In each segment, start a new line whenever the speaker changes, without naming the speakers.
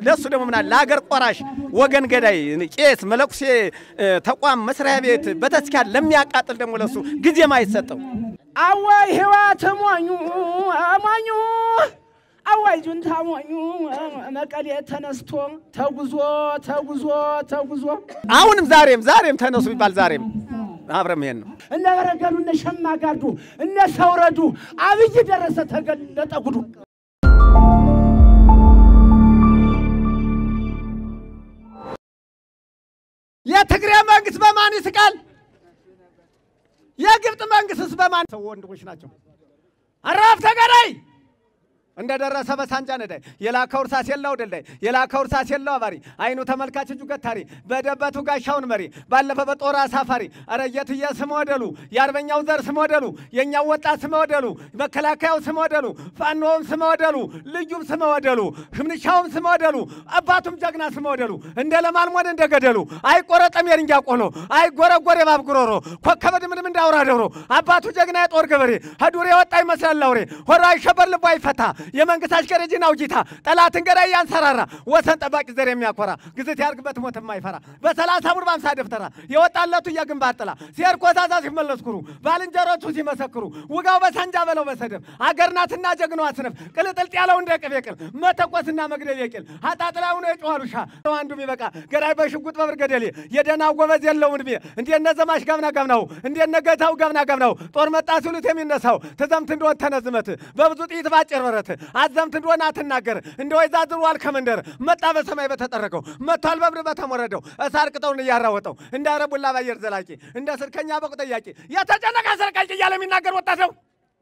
ለእሱ ደግሞ ምናል ለሀገር ቆራሽ ወገን ገዳይ ቄስ፣ መለኩሴ፣ ተቋም መስሪያ ቤት በተስካል ለሚያቃጥል ደግሞ ለሱ ጊዜም አይሰጠው።
አዋይ ህይወት ሞኙ ሞኙ አዋይ ጁንታ ሞኙ መቀሌ ተነስቶ ተጉዞ ተጉዞ ተጉዞ
አሁንም ዛሬም ዛሬም ተነሱ ቢባል ዛሬም አብረን መሄድ ነው።
እነ በረገዱ እነ ሸማጋዱ እነ ሰውረዱ አብይ ደረሰ ተገለጠ ጉዱ።
የትግሬ መንግስት በማን ይስቃል? የግብፅ መንግስትስ በማን? ሰው ወንድሞች ናቸው። አራፍ ተገዳይ እንደደረሰ በሳንጃ ነዳይ የላከው እርሳስ የለው ደልዳይ የላከው እርሳስ የለው አባሪ አይኑ ተመልካች እጁ ገታሪ በደበቱ ጋሻውን መሪ ባለፈ በጦር አሳፋሪ ኧረ የትየ ስመ ወደሉ የአርበኛው ዘር ስመ ወደሉ የእኛው ወጣት ስመ ወደሉ መከላከያው ስመ ወደሉ ፋኖውም ስመ ወደሉ ልዩም ስመ ወደሉ ሽምንሻውም ስመ ወደሉ አባቱም ጀግና ስመ ወደሉ እንደ ለማልሞን እንደ ገደሉ አይቆረጠም የድንጋይ ቆሎ አይጎረጎር የባብ ጉሮሮ ኮከበ ድምድም እንዳውራ ደብሮ አባቱ ጀግና የጦር ገበሬ ሀዱር የወጣ ይመስላል አውሬ ሆራ አይሸበር ልቦ አይፈታ የመንግስት አሽከረጅና ውጂታ ጠላትን ገዳይ ያንሰራራ ወሰን ጠባቂ ዘር የሚያኮራ ግዝት ያርግበት ሞት የማይፈራ በሰላሳ ቡር በአምሳ ደፍተራ የወጣለቱ የግንባር ጥላ ሲሄድ ኮዛዛ ሲመለስኩሩ ባልንጀሮቹ ሲመሰክሩ ውጋው በሳንጃ በለው በሰደብ አገር ናትና ጀግናዋ ስነፍ ቅልጥልጥ ያለው እንደ ቅቤ ቅል መተኮስና መግደል የቅል አጣጥላ ሆኖ የጨዋሉሻ አንዱ ቢበቃ ገዳይ በሽጉጥ በብር ገደሌ የደናው ጎበዝ የለውን ዕድሜ እንዴነ ዘማች ጋምና ጋምናው እንዴነ ገታው ጋምና ጋምናው ጦር መጣ ሲሉት የሚነሳው ትዘምት እንደሆን ተነዝመት በብዙ ጥይት ባጭር በረት አዘምት እንደሆነ አትናገር እንደ ወይዛ ዝሯል ከመንደር መጣ በሰማይ በተጠረቀው መጥቷል በብር በተሞረደው እሳር ቅጠውን እያራወጠው እንደ አረቡላ ባየር ዘላቂ እንደ ስርከኛ በቁ ጠያቂ የተጨነቀ አስረቃቂ እያለ የሚናገር ወጣት ነው።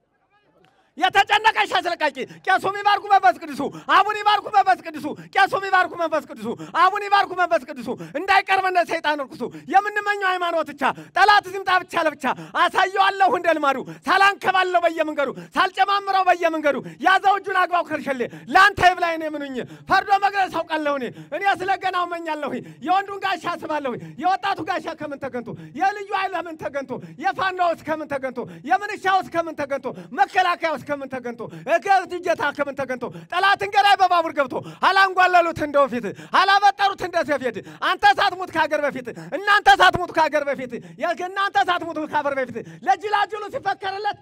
የተጨነቀሽ አስለቃቂ ቄሱም ይባርኩ መንፈስ ቅዱሱ አቡን ይባርኩ መንፈስ ቅዱሱ ቄሱም ይባርኩ መንፈስ ቅዱሱ አቡን ይባርኩ መንፈስ ቅዱሱ እንዳይቀርበነ ሰይጣን እርኩሱ የምንመኘው ሃይማኖት ብቻ ጠላት ሲምጣ ብቻ ለብቻ አሳየዋለሁ እንደ ልማዱ ሳላንከባለው በየመንገዱ ሳልጨማምረው በየመንገዱ ያዘው እጁን አግባው ከርሸሌ ለአንተ ይብላኝ ነው የምኑኝ ፈርዶ መግረስ አውቃለሁ እኔ እኔ ስለ ገናው መኛለሁ የወንዱን ጋሻ አስባለሁ የወጣቱ ጋሻ ከምን ተገንቶ የልዩ ኃይል ከምን ተገንቶ የፋኖውስ ከምን ተገንቶ የምንሻውስ ከምን ተገንቶ መከላከያውስ ከምን ተገንቶ እገት እጀታ ከምን ተገንቶ ጠላትን ገዳይ በባቡር ገብቶ አላንጓለሉት እንደ ወፊት አላበጠሩት እንደ ሰፌድ አንተ ሳትሙት ከሀገር በፊት እናንተ ሳትሙት ከሀገር በፊት እናንተ ሳትሙት ከሀገር በፊት ለጅላጅሉ ሲፈከርለት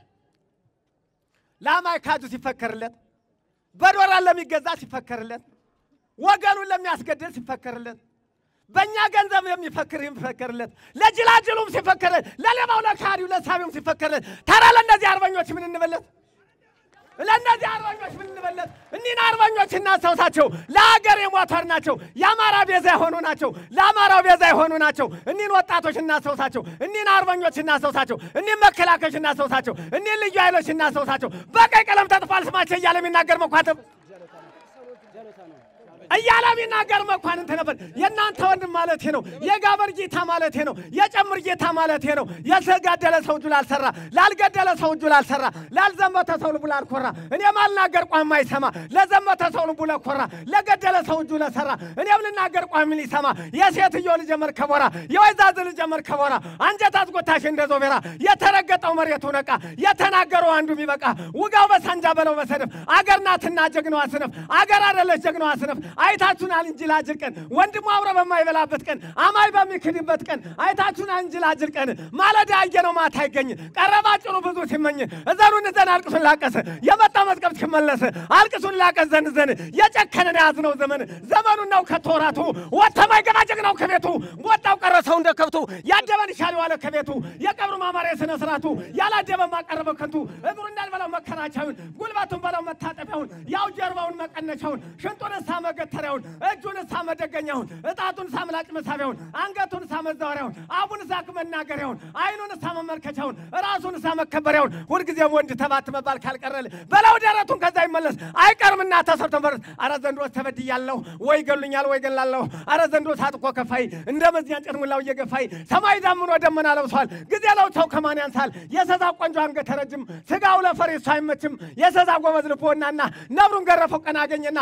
ለአማይ ካጁ ሲፈከርለት በዶላር ለሚገዛ ሲፈከርለት ወገኑን ለሚያስገድል ሲፈከርለት በእኛ ገንዘብ የሚፈክር የሚፈከርለት ለጅላጅሉም ሲፈከርለት ለሌባው ለካሪው ለሳቢውም ሲፈከርለት ተራ ለእነዚህ አርበኞች ምን እንበለት? ለእነዚህ አርበኞች ምን እንበለት? እኒህን አርበኞች እናስታውሳቸው። ለሀገር የሞተር ናቸው። የአማራ ቤዛ የሆኑ ናቸው። ለአማራው ቤዛ የሆኑ ናቸው። እኒህን ወጣቶች እናስታውሳቸው። እኒህን አርበኞች እናስታውሳቸው። እኒህን መከላከያዎች እናስታውሳቸው። እኒህን ልዩ ኃይሎች እናስታውሳቸው። በቀይ ቀለም ተጥፏል ስማቸው እያለ የሚናገር መኳተብ እያለ የሚናገር መኳንንት ነበር። የእናንተ ወንድም ማለት ነው። የጋበር ጌታ ማለት ነው። የጨምር ጌታ ማለት ነው። የተጋደለ ሰው እጁ ላልሰራ፣ ላልገደለ ሰው እጁ ላልሰራ፣ ላልዘመተ ሰው ልቡ ላልኮራ፣ እኔ ማልናገር ቋሚ አይሰማ፣ ለዘመተ ሰው ልቡ ለኮራ፣ ለገደለ ሰው እጁ ለሰራ፣ እኔም ልናገር ቋሚ ሊሰማ፣ የሴትዮ ልጅ መርከቦራ፣ የወይዛዝ ልጅ መርከቦራ፣ አንጀት አስጎታሽ እንደ ዞቤራ፣ የተረገጠው መሬቱ ነቃ፣ የተናገረው አንዱ ቢበቃ፣ ውጋው በሳንጃ በለው በሰደፍ፣ አገር ናትና ጀግናዋ ስነፍ፣ አገር አደለች ጀግናዋ ስነፍ አይታችሁናል እንጂ ላጅል ቀን ወንድሙ አብሮ በማይበላበት ቀን አማይ በሚክድበት ቀን አይታችሁናል እንጂ ላጅል ቀን ማለዳ ያየነው ማታ አይገኝ ቀረባ ጭኑ ብዙ ሲመኝ እዘኑን ዘን አልቅሱን ላቀስ የመጣ መዝገብ ሲመለስ አልቅሱን ላቀስ ዘን ዘን የጨከነን የያዝነው ዘመን ዘመኑ ነው ከተወራቱ ወተማይ ገባ ጀግናው ከቤቱ ወጣው ቀረ ሰው እንደ ከብቱ ያደበን ይሻል ዋለ ከቤቱ የቀብሩ ማማሪያ ስነ ስርዓቱ ያላደበ ማቀረበ ከንቱ እግሩ እንዳልበላው መከራቻውን ጉልበቱን በለው መታጠቢያውን ያው ጀርባውን መቀነቻውን ሽንጡን እሳ መገተሪያውን እጁን እሳ መደገኛውን እጣቱን እሳ ምላጭ መሳቢያውን አንገቱን እሳ መዛወሪያውን አቡን እሳ መናገሪያውን አይኑን እሳ መመልከቻውን ራሱን እሳ መከበሪያውን ሁልጊዜም ወንድ ተባት መባል ካልቀረል በለው ደረቱን ከዛ ይመለስ አይቀርምና ተሰርቶ መረስ አረ ዘንድሮ ተበድያለሁ ወይ ገሉኛል ወይ ገላለሁ አረ ዘንድሮ ታጥቆ ከፋይ እንደ መዝኛ ጭርሙላው እየገፋይ ሰማይ ዳምኖ ደመና ለብሷል ጊዜ ለውተው ከማን ያንሳል የሰዛ ቆንጆ አንገተ ረጅም ስጋው ለፈሬሱ አይመችም የሰዛ ጎበዝ ልቦናና ነብሩን ገረፈው ቀና አገኘና የለ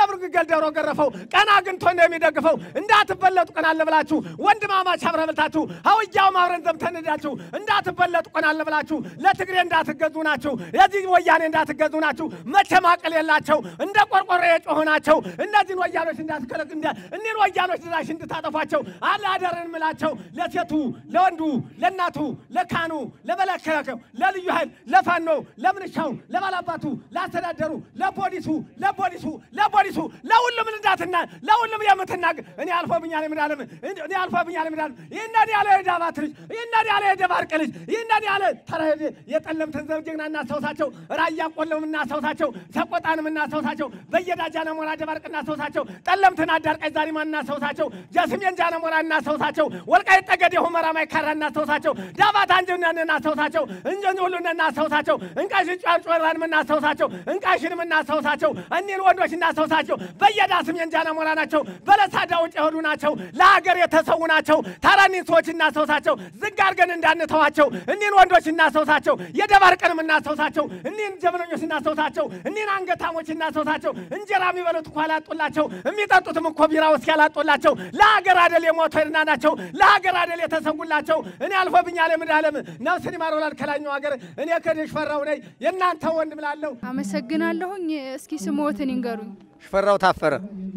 ነብር ግልገል ዶሮ ገረፈው ቀና አግኝቶ ነው የሚደግፈው። እንዳትበለጡ ቀን አለ ብላችሁ ወንድማማች አብረን በልታችሁ ሀውያውም አብረን ዘምተን ሄዳችሁ እንዳትበለጡ ቀን አለ ብላችሁ ለትግሬ እንዳትገዙ ናችሁ። የዚህ ወያኔ እንዳትገዙ ናችሁ። መቼም አቅል የላቸው እንደ ቆርቆሮ የጮሁ ናቸው። እነዚህን ወያኖች እንዳትከለክ እኒህን ወያኖች ድራሽ እንድታጠፏቸው አላደርን ምላቸው ለሴቱ ለወንዱ ለእናቱ ለካኑ ለመለከለከው ለልዩ ኃይል ለፋኖ ለምንሻው ለባላባቱ ለአስተዳደሩ ለፖሊሱ ለፖሊሱ ለፖሊሱ ለሁሉም እንዳትና ለሁሉም የምትናገር እኔ አልፎብኛል የምዳለም እኔ አልፎብኛል የምዳለም ይህንን ያለ የዳባት ልጅ ይህንን ያለ የደባርቅ ልጅ ይህንን ያለ ተረድ የጠለምትን ዘብ ጀግና እናስታውሳቸው፣ ራያ ቆለም እናስታውሳቸው፣ ሰቆጣንም እናስታውሳቸው፣ በየዳጃ ነሞራ ደባርቅ እናስታውሳቸው፣ ጠለምትን አዳርቃይ ዛሪማ እናስታውሳቸው፣ ጀስሜን ጃነሞራ እናስታውሳቸው፣ ወልቃይት ጠገዴ ሁመራ ማይካራ እናስታውሳቸው፣ ዳባት አንጀናን እናስታውሳቸው፣ እንጀን ሁሉን እናስታውሳቸው፣ እንቃሽን ጫርጮራንም እናስታውሳቸው፣ እንቃሽንም እናስታውሳቸው፣ እኒህን ወንዶች እናስታውሳቸው። በየዳ ስሜን ጃነሞራ ናቸው፣ በለሳ ዳውጭ የሆኑ ናቸው፣ ለሀገር የተሰዉ ናቸው። ታራኒን ሰዎች እናስታውሳቸው፣ ዝግ አድርገን እንዳንተዋቸው። እኒህን ወንዶች እናስታውሳቸው፣ የደባርቅንም እናስታውሳቸው፣ እኒህን ጀብነኞች እናስታውሳቸው፣ እኒህን አንገታሞች እናስታውሳቸው። እንጀራ የሚበሉት እኮ አላጡላቸው፣ የሚጠጡትም እኮ ቢራ ውስኪ አላጡላቸው። ለሀገር አደል የሞቱ ሄድና ናቸው፣ ለሀገር አደል የተሰጉላቸው። እኔ አልፎብኛል የምዳለም ነፍስን ይማሮላል ከላኛው ሀገር እኔ ከደሽ ፈራው ነኝ የእናንተ ወንድም ላለው
አመሰግናለሁኝ። እስኪ ስሞትን ይንገሩኝ።
ሽፈራው ታፈረ።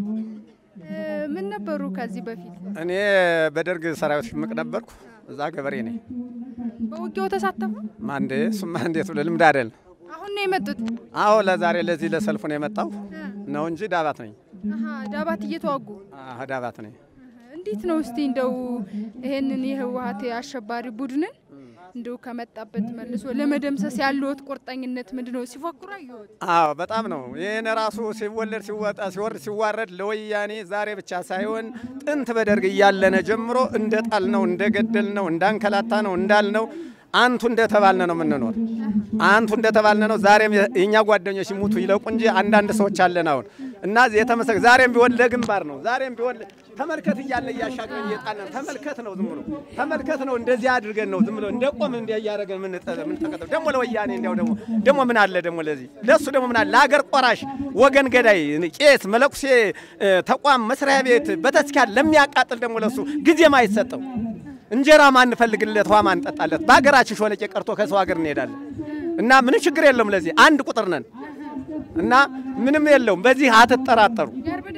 ምን ነበሩ ከዚህ በፊት?
እኔ በደርግ ሰራዊት ሽምቅ ነበርኩ። እዛ ገበሬ ነኝ።
በውጊያው ተሳተፉ?
ማንዴ እሱማ እንዴት ብለህ ልምድ አይደል?
አሁን ነው የመጡት?
አዎ ለዛሬ ለዚህ ለሰልፉ ነው የመጣው ነው እንጂ ዳባት ነኝ።
አሀ፣ ዳባት እየተዋጉ
አዎ ዳባት ነኝ።
እንዴት ነው እስቲ እንደው ይሄንን የህወሀት አሸባሪ ቡድንን እንደው ከመጣበት መልሶ ለመደምሰስ ያለዎት ቁርጠኝነት ምንድን ነው? ሲፎክሩ አየሁት።
አዎ በጣም ነው። ይህን ራሱ ሲወለድ ሲወጣ ሲወርድ ሲዋረድ ለወያኔ ዛሬ ብቻ ሳይሆን ጥንት በደርግ እያለነ ጀምሮ እንደ ጣል ነው እንደ ገደል ነው እንዳንከላታ ነው እንዳልነው አንቱ እንደተባልነ ነው የምንኖር። አንቱ እንደተባልነ ነው። ዛሬም የእኛ ጓደኞች ይሙቱ ይለቁ እንጂ አንዳንድ ሰዎች አለን አሁን እና የተመሰ ዛሬም ቢሆን ለግንባር ነው። ዛሬም ቢሆን ተመልከት እያለ እያሻገረን እየጣልን ተመልከት ነው። ዝም ብሎ ተመልከት ነው። እንደዚህ አድርገን ነው ዝም ብሎ እንደ ቆም እንዲ እያደረገን የምንጠቀጠው ደግሞ ለወያኔ እንዲያው ደግሞ ደግሞ ምን አለ ደግሞ ለዚህ ለእሱ ደግሞ ምን አለ ለሀገር ቆራሽ ወገን ገዳይ ቄስ መለኩሴ ተቋም መስሪያ ቤት በተስኪያን ለሚያቃጥል ደግሞ ለሱ ጊዜም አይሰጠው። እንጀራ ማንፈልግለት ውሃ ማንጠጣለት በሀገራችን ሾለቄ ቀርቶ ከሰው ሀገር እንሄዳለን እና ምንም ችግር የለውም። ለዚህ አንድ ቁጥር ነን እና ምንም የለውም። በዚህ አትጠራጠሩ።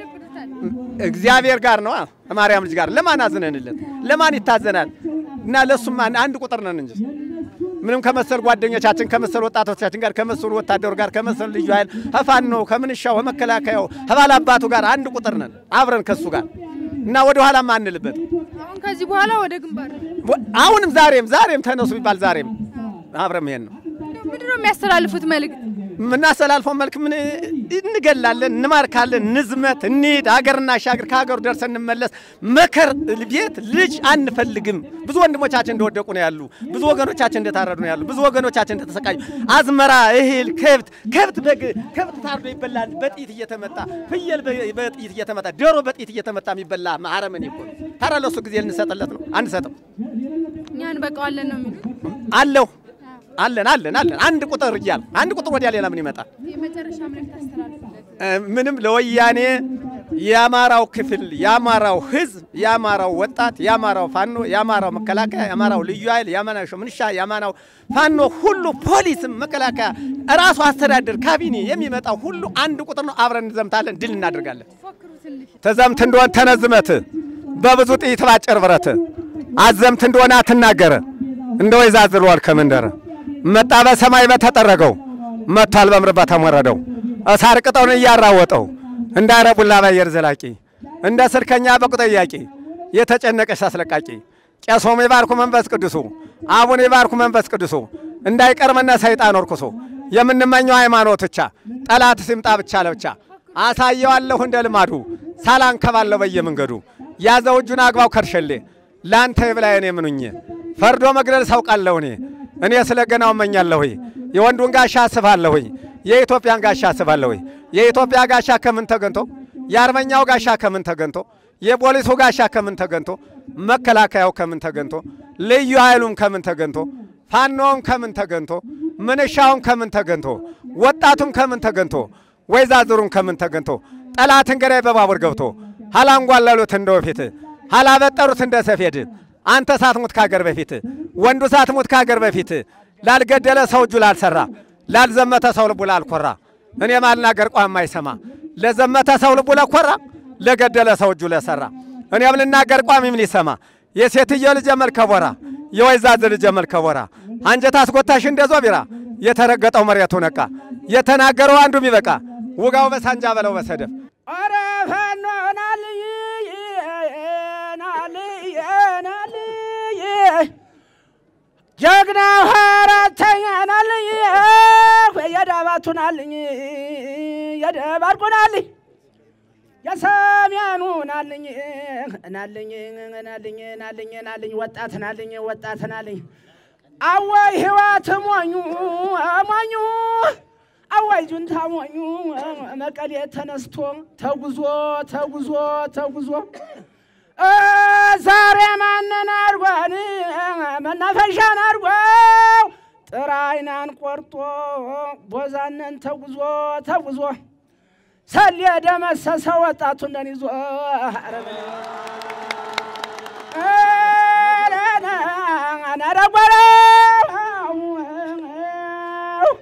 እግዚአብሔር ጋር ነው ከማርያም ልጅ ጋር ለማን አዝነንለት? ለማን ይታዘናል? እና ለሱም አንድ ቁጥር ነን እንጂ ምንም ከመሰል ጓደኞቻችን ከመሰል ወጣቶቻችን ጋር ከመሰሉ ወታደሩ ጋር ከመሰሉ ልዩ ኃይል ከፋኖ ከምንሻው ከመከላከያው ከባል አባቱ ጋር አንድ ቁጥር ነን አብረን ከሱ ጋር እና ወደ ኋላም አንልበት።
አሁን ከዚህ በኋላ ወደ ግንባር
አሁንም ዛሬም ዛሬም ተነሱ ቢባል ዛሬም አብረን መሄድ ነው።
ምንድን ነው የሚያስተላልፉት መልእክት?
የምናስተላልፈው መልክ ምን እንገላለን፣ እንማርካለን፣ ንዝመት፣ እንሂድ፣ ሀገር እናሻግር፣ ከሀገሩ ደርሰን እንመለስ። መከር ቤት ልጅ አንፈልግም። ብዙ ወንድሞቻችን እንደወደቁ ነው ያሉ፣ ብዙ ወገኖቻችን እንደታረዱ ነው ያሉ፣ ብዙ ወገኖቻችን እንደተሰቃዩ፣ አዝመራ፣ እህል፣ ከብት ከብት በግ ከብት ታርዶ ይበላል በጥይት እየተመታ ፍየል በጥይት እየተመታ ዶሮ በጥይት እየተመታ የሚበላ አረመኔ እኮ ነው። ታዲያ ለእሱ ጊዜ ልንሰጥለት ነው? አንሰጥም።
እኛ እንበቃዋለን ነው የሚሉት።
አለሁ አለን አለን አለን አንድ ቁጥር እያል አንድ ቁጥር ወዲያ ሌላ ምን ይመጣል?
የመጨረሻ መልእክት አስተላልፉለት።
ምንም ለወያኔ የአማራው ክፍል የአማራው ሕዝብ የአማራው ወጣት የአማራው ፋኖ የአማራው መከላከያ የአማራው ልዩ ኃይል የአማራው ምንሻ የአማራው ፋኖ ሁሉ ፖሊስም መከላከያ እራሱ አስተዳደር ካቢኔ የሚመጣው ሁሉ አንድ ቁጥር ነው። አብረን እንዘምታለን፣ ድል እናደርጋለን።
ፎክሩ ትንሽ
ተዘምት እንደሆን ተነዝመት በብዙ ጥይት ባጭር ብረት አዘምት እንደሆነ አትናገረ እንደ ወይዛዝሯል ከመንደረ መጣ በሰማይ በተጠረገው መጥቷል በምድር በተሞረደው እሳር ቅጠውን እያራወጠው እንዳረቡላ ባየር ዘላቂ እንደ ስልከኛ በቁጠያቂ የተጨነቀሽ አስለቃቂ ቄሶም የባርኩ መንፈስ ቅዱሱ አቡነ የባርኩ መንፈስ ቅዱሱ እንዳይቀርመነ ሰይጣን ወርኩሶ የምንመኘው ሃይማኖት ብቻ ጠላት ሲምጣ ብቻ ለብቻ አሳየዋለሁ እንደ ልማዱ ሳላንከባለሁ በየመንገዱ ያዘው እጁን አግባው ከርሸሌ ለአንተ የብላየን የምኑኝ ፈርዶ መግደል ሳውቃለሁ እኔ እኔ ስለ ገናው እመኛለሁ የወንዱን ጋሻ አስባለሁ የኢትዮጵያን ጋሻ አስባለሁ የኢትዮጵያ ጋሻ ከምን ተገንቶ የአርበኛው ጋሻ ከምን ተገንቶ የፖሊሱ ጋሻ ከምን ተገንቶ መከላከያው ከምን ተገንቶ ልዩ ኃይሉም ከምን ተገንቶ ፋኖውም ከምን ተገንቶ ምንሻውም ከምን ተገንቶ ወጣቱም ከምን ተገንቶ ወይዛዝሩም ከምን ተገንቶ ጠላትን ገዳይ በባቡር ገብቶ ሀላንጓለሉት እንደ ወፊት ሀላበጠሩት እንደ ሰፌድ አንተ ሳትሙት ካገር በፊት ወንዱ ሳትሙት ካገር በፊት ላልገደለ ሰው እጁ ላልሰራ ላልዘመተ ሰው ልቡ ላልኮራ እኔ ማልናገር ቋም አይሰማ ለዘመተ ሰው ልቡ ለኮራ ለገደለ ሰው እጁ ለሰራ እኔም ልናገር ቋሚ ምን ይሰማ የሴትዮ ልጅ መልከቦራ የወይዛዝ ልጅ መልከቦራ አንጀት አስጎታሽ እንደ ዞቢራ የተረገጠው መሬቱ ነቃ የተናገረው አንዱም ይበቃ ውጋው በሳንጃ በለው በሰደፍ
ኧረ ፋኖ ናልይ ናልይ ናልይ ጀግናው አራተኛ ናልይ የዳባቱ ናልኝ የደባርቁ ናልኝ የሰሜኑ ናልኝ ናልኝ ናልኝ ናልኝ ናልኝ ወጣት ናልኝ ወጣት ናልኝ አወይ ህይወት ሞኙ ሞኙ አዋይ ጁንታ ሞኙ መቀሌ ተነስቶ ተጉዞ ተጉዞ ተጉዞ እ ዛሬ ማንን አድርጓን መናፈሻን አድርጓው ጥራይናን ቆርጦ ቦዛነን ተጉዞ ተጉዞ ሰል የደመሰሰ ወጣቱ እንደን ይዞ ነረጓረው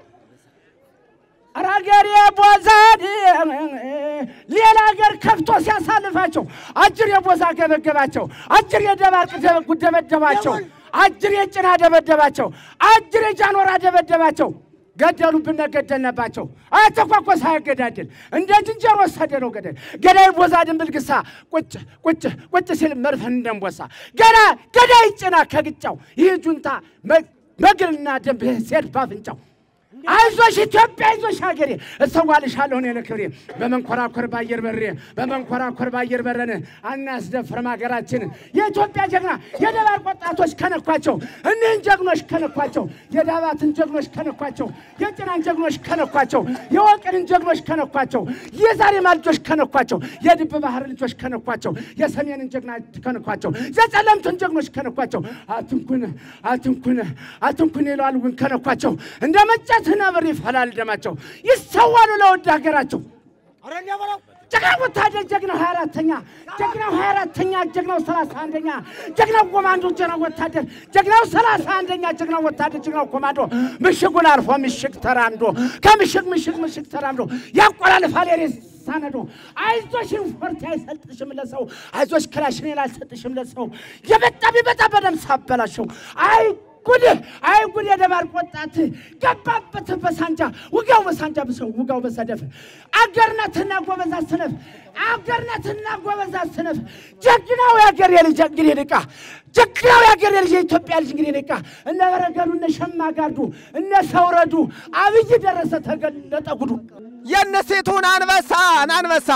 አራገሬ ቦዛድ ሌላ ሀገር ከፍቶ ሲያሳልፋቸው አጅር የቦዛ ገበገባቸው፣ አጅር የደባርቅ ደበደባቸው፣ አጅር የጭና ደበደባቸው፣ አጅር የጃኖራ ደበደባቸው። ገደሉብን፣ ገደልነባቸው። አተኳኮስ አያገዳድል እንደ ዝንጀሮ ወሰደ ነው ገደል ገዳይ ቦዛ ድንብልግሳ ቁጭ ቁጭ ቁጭ ሲል መርፈን እንደንቦሳ ገና ገዳይ ጭና ከግጫው ይህ ጁንታ መግልና ደንብ ሴድ ባፍንጫው አይዞሽ ኢትዮጵያ አይዞሽ ሀገሬ እሰዋልሻለሁ እኔ ለክብሬ በመንኮራኮር ባየር በሬ በመንኮራኮር ባየር በረን አናስደፍርም ሀገራችንን የኢትዮጵያ ጀግና የደባርቅ ወጣቶች ከነኳቸው እኒህን ጀግኖች ከነኳቸው የዳባትን ጀግኖች ከነኳቸው የጭናን ጀግኖች ከነኳቸው የወቅርን ጀግኖች ከነኳቸው የዛሬማ ልጆች ከነኳቸው የድብ ባህር ልጆች ከነኳቸው የሰሜንን ጀግና ከነኳቸው የጸለምቱን ጀግኖች ከነኳቸው አትንኩን አትንኩን አትንኩን ይለዋል ግን ከነኳቸው እንደ መጫት ነብር ይፈላል ደማቸው ይሰዋሉ ለውድ ሀገራቸው ጀግናው ወታደር ጀግናው ሀያ አራተኛ ጀግናው ሀያ አራተኛ ጀግናው ሰላሳ አንደኛ ጀግናው ኮማንዶ ጀግናው ወታደር ጀግናው ሰላሳ አንደኛ ጀግናው ወታደር ጀግናው ኮማንዶ ምሽጉን አልፎ ምሽግ ተራምዶ ከምሽግ ምሽግ ምሽግ ተራምዶ ያቆላልፋል የሬሳ ነዶ አይዞሽ ፎርቲ አይሰጥሽም ለሰው አይዞሽ ክላሽን አልሰጥሽም ለሰው የበጣ ቢበጣ በደም ሳበላሸው አይ ጉድ አይ ጉድ የደባርቅ ወጣት ገባበት በሳንጃ ውጋው በሳንጃ ብሰው ውጋው በሰደፍ አገርነትና ጎበዛ ስነፍ አገርነትና ጎበዛ ስነፍ ጀግናው የአገር የልጅ እንግዲህ ንቃ ጀግናው የአገር የልጅ የኢትዮጵያ ልጅ እንግዲህ ንቃ እነ በረገዱ እነ ሸማጋዱ እነ ሰውረዱ አብይ ደረሰ ተገለጠ ጉዱ
የነሴቱን አንበሳ አንበሳ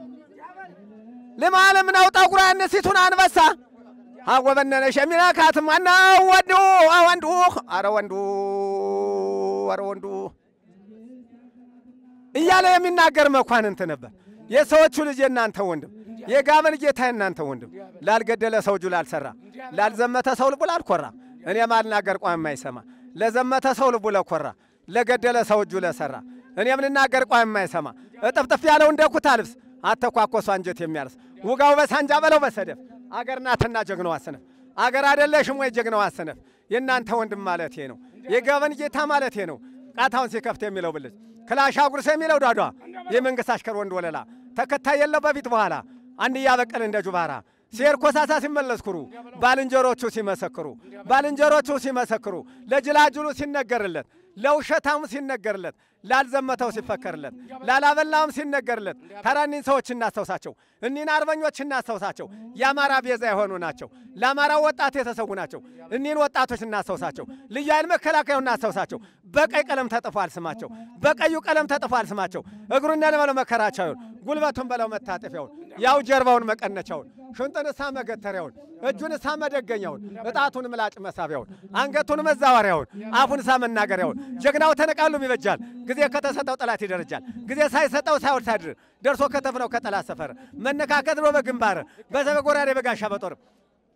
ልማለም ነው ጠጉሯ የነሴቱን አንበሳ አወበነነሽ የሚነካት ማነው? ወንዱ ወንዱ፣ አረ ወንዱ፣ አረ ወንዱ እያለ የሚናገር መኳንንት ነበር። የሰዎቹ ልጅ የእናንተ ወንድም፣ የጋመል ጌታ የእናንተ ወንድም፣ ላልገደለ ሰው እጁ ላልሰራ፣ ላልዘመተ ሰው ልቡ ላልኮራ፣ እኔ ማልናገር ቋም የማይሰማ ለዘመተ ሰው ልቡ ለኮራ፣ ለገደለ ሰው እጁ ለሰራ፣ እኔም ልናገር ቋም የማይሰማ እጥፍጥፍ ያለው እንደ ኩታ ልብስ አተኳኮሱ አንጀት የሚያርስ ውጋው በሳንጃ በለው በሰደፍ አገር ናትና ጀግናው አሰነፍ አገር አይደለሽም ወይ ጀግናው አሰነፍ የእናንተ ወንድም ማለቴ ነው። የገበን ጌታ ማለቴ ነው። ቃታውን ሲከፍት የሚለው ብልጭ ክላሽ አጉርስ የሚለው ዳዷ የመንግስት አሽከር ወንድ ወለላ ተከታይ የለው በፊት በኋላ አንድ እያበቀል እንደ ጁባራ ሴር ኮሳሳ ሲመለስኩሩ ባልንጀሮቹ ሲመሰክሩ ባልንጀሮቹ ሲመሰክሩ ለጅላጅሉ ሲነገርለት ለውሸታሙ ሲነገርለት ላልዘመተው ሲፈከርለት ላላበላውም ሲነገርለት ተራኒን ሰዎች እናስታውሳቸው። እኒን አርበኞች እናስታውሳቸው። የአማራ ቤዛ የሆኑ ናቸው። ለአማራ ወጣት የተሰዉ ናቸው። እኒን ወጣቶች እናስታውሳቸው። ልዩ ኃይል መከላከያው እናስታውሳቸው። በቀይ ቀለም ተጥፏል ስማቸው። በቀዩ ቀለም ተጥፏል ስማቸው። እግሩን በለው መከራቻውን፣ ጉልበቱን በለው መታጠፊያውን፣ ያው ጀርባውን መቀነቻውን፣ ሽንጡን እሳ መገተሪያውን፣ እጁን እሳ መደገኛውን፣ እጣቱን ምላጭ መሳቢያውን፣ አንገቱን መዛወሪያውን፣ አፉን እሳ መናገሪያውን ጀግናው ተነቃሉም ይበጃል። ጊዜ ከተሰጠው ጠላት ይደረጃል። ጊዜ ሳይሰጠው ሳይወድ ሳድር ደርሶ ከተፍነው ከጠላት ሰፈር መነካከት ነው በግንባር በዘበጎራዴ በጋሻ በጦር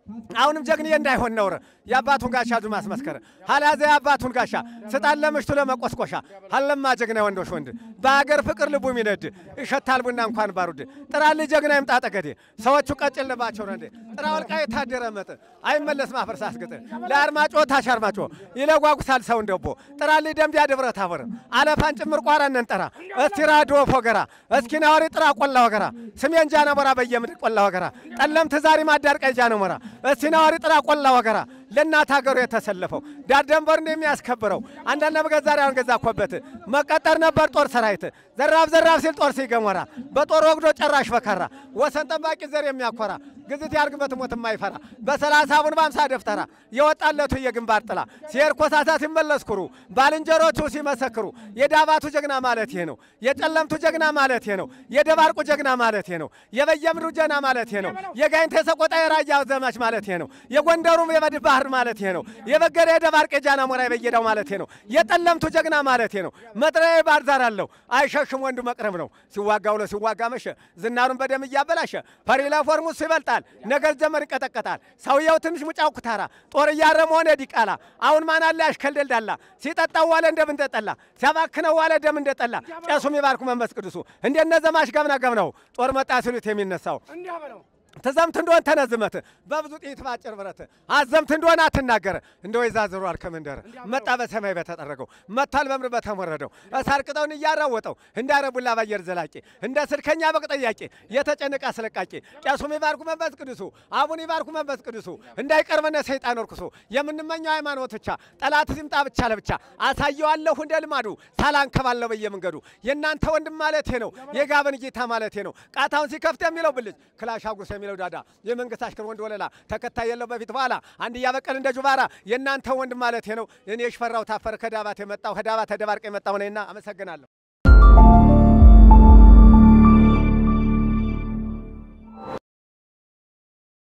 አሁንም ጀግንዬ እንዳይሆን ነውር የአባቱን ጋሻ ዱ ማስመስከር ሀላዘ የአባቱን ጋሻ ስጣን ለምሽቱ ለመቆስቆሻ ሀለማ ጀግና ወንዶች ወንድ በአገር ፍቅር ልቡ ሚነድ ይሸታል ቡና እንኳን ባሩድ ጥራል ጀግና ይምጣ ጠገዴ ሰዎቹ ቀጭን ልባቸው ረንዴ ጥራ ወልቃ የታደረ መጥ አይመለስ ማፈር ሳስግጥ ለአርማጮ ታሽ አርማጮ ይለጓጉሳል ሰው እንደቦ ጥራል ደምቢያ ደብረ ታቦር አለፋን ጭምር ቋራ ነንጠራ እስቲ ራዶ ፎገራ እስኪ ናወሪ ጥራ ቆላ ወገራ ስሜን ጃና ሞራ በየምድር ቆላ ወገራ ጠለምት ዛሬ ማዳርቀይ ጃነ ሞራ እስቲ ናወሪ ጥራ ቆላ ወገራ ለእናት ሀገሩ የተሰለፈው ዳር ደንበር የሚያስከብረው አንዳንድ ነገር ዛሬ አሁን ገዛ ኮበት መቀጠር ነበር ጦር ሰራዊት ዘራፍ ዘራፍ ሲል ጦር ሲገሞራ በጦር ወግዶ ጨራሽ በካራ ወሰን ጠባቂ ዘር የሚያኮራ ግዝት ያርግበት ሞት የማይፈራ በሰላሳ አቡን በአምሳ ደፍተራ የወጣለቱ የግንባር ጥላ ሲሄድ ኮሳሳ ሲመለስ ኩሩ ባልንጀሮቹ ሲመሰክሩ የዳባቱ ጀግና ማለት ይሄ ነው። የጨለምቱ ጀግና ማለት ይሄ ነው። የደባርቁ ጀግና ማለት ይሄ ነው። የበየምድሩ ጀግና ማለት ይሄ ነው። የጋይንተ ሰቆጣ የራያ ዘማች ማለት ይሄ ነው። የጎንደሩም የበድ ባህር ማለት ይሄ ነው። የበገረ የደባርቅ የጃና ሞራ የበየዳው ማለት ይሄ ነው። የጠለምቱ ጀግና ማለት ይሄ ነው። መጥሪያ ባህር ዳር አለው አይሸሽም ወንዱ መቅረብ ነው። ሲዋጋ ውሎ ሲዋጋ መሸ ዝናሩን በደም እያበላሸ ፈሪ ለፎርሙስ ይበልጣል ነገር ጀመር ይቀጠቀጣል። ሰውየው ትንሽ ሙጫው ኩታራ ጦር እያረመ ሆነ ዲቃላ አሁን ማን አለ ያሽከል ደልዳላ ሲጠጣው ዋለ እንደምን እንደጠላ ሲያባክነው ዋለ ደም እንደጠላ ቄሱ የሚባርኩ መንፈስ ቅዱሱ እንደነ ዘማች ገብና ገብነው ጦር መጣ ሲሉት የሚነሳው ትዘምት እንደሆን ተነዝመት በብዙ ጥይት ባጭር ብረት አዘምት እንደሆን አትናገር እንደ ወይዛ ዝሯል ከመንደር መጣ በሰማይ በተጠረገው መታል በምድር በተሞረደው እሳር ቅጠውን እያራወጠው እንዳረቡላ ባየር ዘላቂ እንደ ስልከኛ በቅ ጠያቂ የተጨነቀ አስለቃቂ ቄሱም ይባርኩ መንፈስ ቅዱሱ አቡን ይባርኩ መንፈስ ቅዱሱ እንዳይቀርበነ ሰይጣን ወርኩሶ የምንመኘው ሃይማኖት ብቻ ጠላት ሲምጣ ብቻ ለብቻ አሳየዋለሁ እንደ ልማዱ ሳላንከባለው በየመንገዱ የእናንተ ወንድም ማለቴ ነው የጋበን ጌታ ማለቴ ነው ቃታውን ሲከፍት የሚለው ብልጭ ክላሽ አጉስ የሚለው ዳዳ የመንግስት አሽከር ወንድ ወለላ ተከታይ የለው በፊት በኋላ አንድ እያበቀል እንደ ጁባራ የእናንተ ወንድም ማለቴ ነው እኔ ሽፈራው ታፈር ከዳባት የመጣው ከዳባት ተደባርቅ የመጣው ነኝና አመሰግናለሁ።